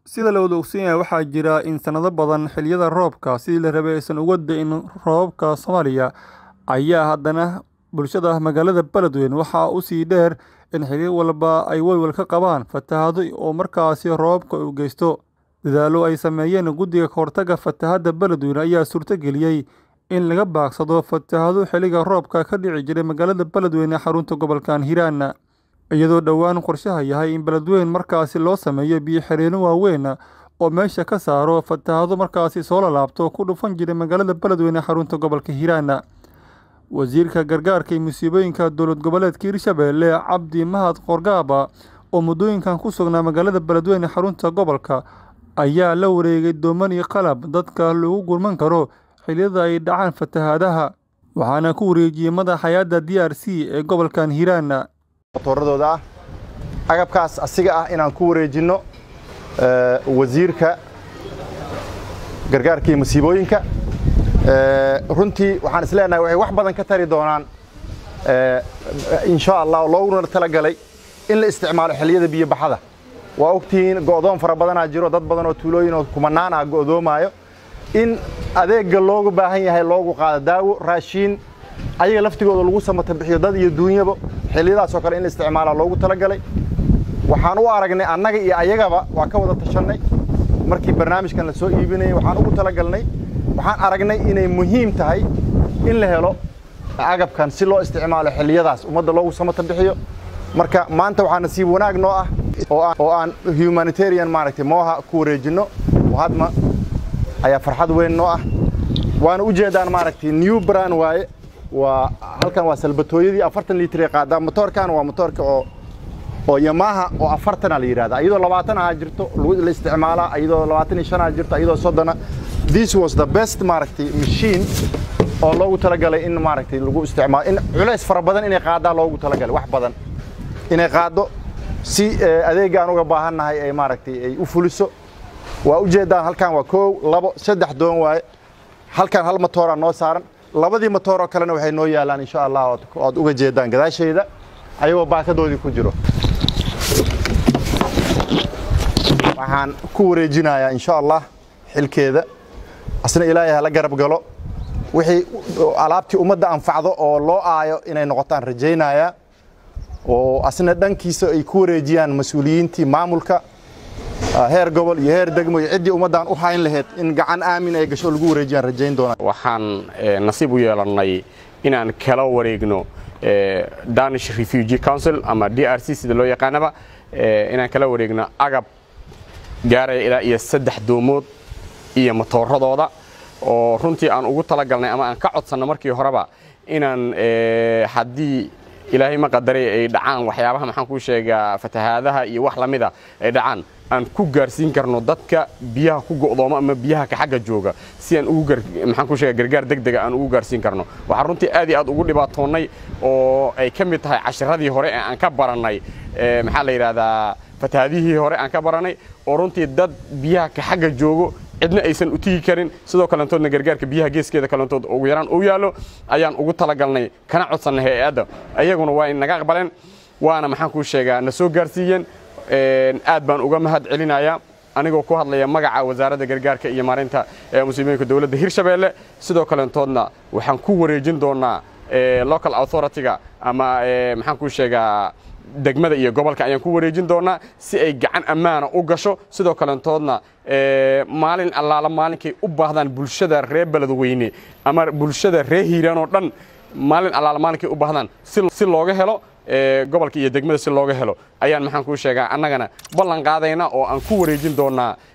Sida la wada ogsoon yahay, waxaa jira in sanado badan xilliyada roobka sidii la rabay aysan uga da'in roobabka Soomaaliya, ayaa haddana bulshada magaalada Beledweyne waxaa u sii dheer in xilli walba ay walwal ka qabaan fatahaado oo markaasi roobabka u geysto. Dadaallo ay sameeyeen Guddiga ka Hortagga Fatahaadda Beledweyne ayaa suurtageliyay in laga baaqsado fatahaado xilliga roobka ka dhici jiray magaalada Beledweyne ee xarunta gobolka Hiiraan, iyadoo dhowaan qorshaha yahay in Beledweyne markaasi loo sameeyo biyo-xireenno waaweyn oo meesha ka saara fatahaado markaasi soo laabto ku dhufan jiray magaalada Beledweyne ee xarunta gobolka Hiiraan. Wasiirka Gargaarka iyo Musiibooyinka Dowlad Goboleedka Hirshabelle Cabdi Mahad Qoorgaab oo muddooyinkan ku sugnaa magaalada Beledweyne ee xarunta gobolka, ayaa la wareegay dooman iyo qalab dadka loogu gurman karo xilliyada ay dhacaan fatahaadaha, waxaana ku wareejiyay madaxa hay'adda DRC ee gobolka Hiiraan. motooradooda ah agabkaas asiga ah inaan ku wareejinno wasiirka gargaarka iyo masiibooyinka runtii waxaan is leenahay waxay wax badan ka tari doonaan insha allah looguna talagalay in la isticmaalo xilliyada biyo baxada waa ogtihiin go'doon fara badanaa jiro dad badan oo tuulooyin oo kumanaan ah go'doomaayo in adeegga loogu baahan yahay loogu qaado daawo raashiin ayaga laftigooda lagu samata bixiyo dad iyo duunyaba xilliyadaas oo kale in la isticmaalaa loogu talagalay waxaan u aragnay annaga iyo ayagaba waa ka wada tashannay markii barnaamijkan la soo iibinayay waxaan ugu talagalnay waxaan aragnay inay muhiim tahay in la helo agabkan si loo isticmaalo xilliyadaas ummadda loogu samata bixiyo marka maanta waxaa nasiib wanaag noo ah oo aan humanitarian maaragtay mooha ku wareejinno hadma ayaa farxad weyn noo ah waana u jeedaan maaragtay new brand waaye waa halkan waa salbatooyadii afartan litir ee qaadaa motoorkan waa motoorka oo oo yamaha oo afartana la yidhahda iyadoo labaatan aha jirto la isticmaalaa iyadoo labaatan iyo shan aha jirto iyadoo soddona this was the best maaragtay machine oo loogu talagalay in maaragtay lagu isticmaalo in culays fara badan inay qaadaa loogu talagalay wax badan inay qaaddo si adeegga aan uga baahannahay ay maaragtay ay u fuliso waa u jeedaan halkan waa koow labo saddex doon waaye halkan hal matooraa noo saaran labadii matooroo kalena waxay noo yaalaan insha allah ood uga jeedaan gadaashayda ayagoo baakadoodii ku jiro waxaan ku wareejinayaa insha allah xilkeeda asna ilaahay hala garab galo wixii alaabtii ummadda anfacdo oo loo aayo inay noqotaan rajaynayaa oo asna dhankiisa ay ku wareejiyaan mas-uuliyiintii maamulka heer gobol iyo heer degmo iyo ciddii ummaddan u hayn lahayd in gacan aamin ay gasho lagu wareejiyaan rajayn doonaa waxaan nasiib u yeelannay inaan kala wareegno danish refugee council ama d r c sida loo yaqaanaba inaan kala wareegno agab gaaraya ilaa iyo saddex doomood iyo matooradooda oo runtii aan ugu talagalnay ama aan ka codsanno markii horeba inaan haddii ilaahay ma qadaray ay dhacaan waxyaabaha maxaan kuu sheegaa fatahaadaha iyo wax lamida ay dhacaan aan ku gaarsiin karno dadka biyaha ku go'doomo ama biyaha ka xagga jooga si aan ugu maxaan kuu sheegaa gargaar degdega aan ugu gaarsiin karno waxaan runtii aad iyo aad ugu dhibaatoonnay oo ay ka mid tahay cashiradii hore ee aan ka barannay maxaa la yidhaahdaa fatahaadihii hore aan ka barannay oo runtii dad biyaha ka xagga joogo cidna aysan u tigi karin sidoo kalentoodna gargaarka biyaha geeskeeda kalentood ugu yaraan u yaallo ayaan ugu talagalnay kana codsannay hay-adda ayaguna waa inaga aqbaleen waana maxaan kuu sheegaa na soo gaarsiiyeen aad baan uga mahad celinayaa anigoo ku hadlaya magaca wasaaradda gargaarka iyo maareynta musiibooyinka dowladda hirshabeelle sidoo kalentoodna waxaan ku wareejin doonaa local authority-ga ama maxaan kuu sheegaa degmada iyo gobolka ayaan ku wareejin doonaa si ay gacan ammaana u gasho sidoo kalentoodna maalin allaala maalinkay u baahdaan bulshada reer beledweyne ama bulshada reer hiiraan oo dhan maalin allaala maalinkay u baahdaan si looga helo gobolka iyo degmada si looga helo ayaan maxaan kuu sheegaa annagana ballan qaadayna oo aan ku wareejin doonaa